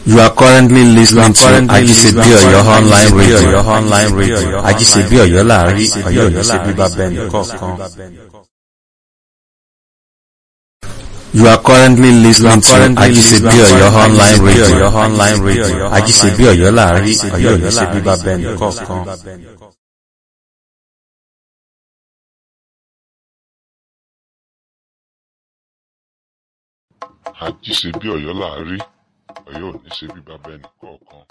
You are currently listening to Ajisebi Oyo online radio. online radio. Ajisebi Oyo láàrin Oyo ní ṣe bíbá bẹ́ẹ̀ nìkọ̀ọ̀kan. You are currently listening to Ajisebi Oyo online radio. online radio. Ajisebi Oyo láàrin Oyo ní ṣe bíbá bẹ́ẹ̀ nìkọ̀ọ̀kan. àjíṣe bí ọ̀yọ́ là á rí ọ̀yọ́ ò ní ṣe bí bàbá ẹnì kọ̀ọ̀kan